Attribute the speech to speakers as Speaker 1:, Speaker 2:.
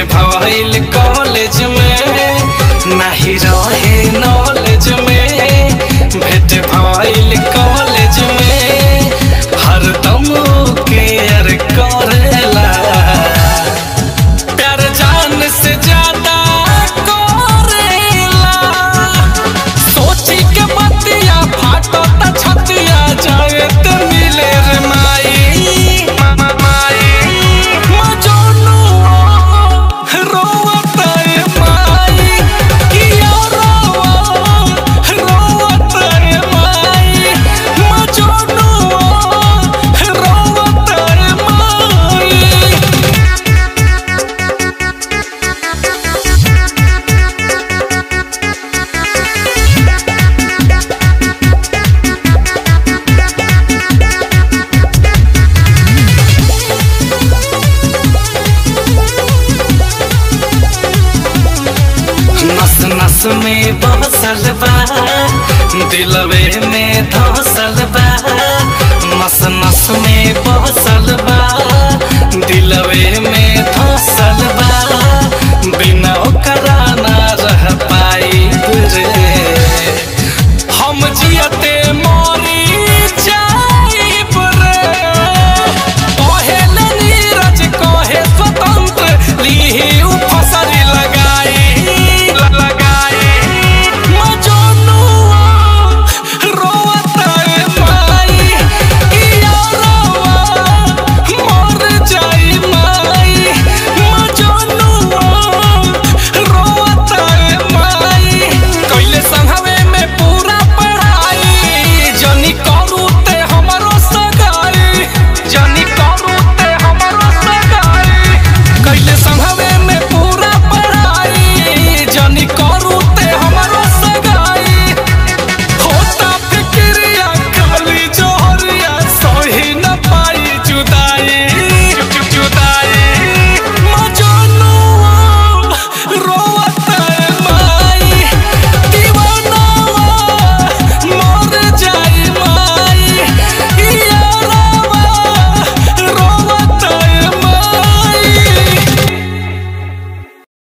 Speaker 1: भइल कॉलेज में नाही रहे नॉलेज में भेट भइल कॉलेज में हरदम केयर करेला प्यार जान से ज्यादा करेला सोची के मतिया फाटो त छतिया जाए त मिले रे माई माई मजनू रोवत रे माई किया रोवा रोवत रे माई मजनू रोवत रे माई नस नस में बसल बा दिलवे में धसल बा नस नस में बसल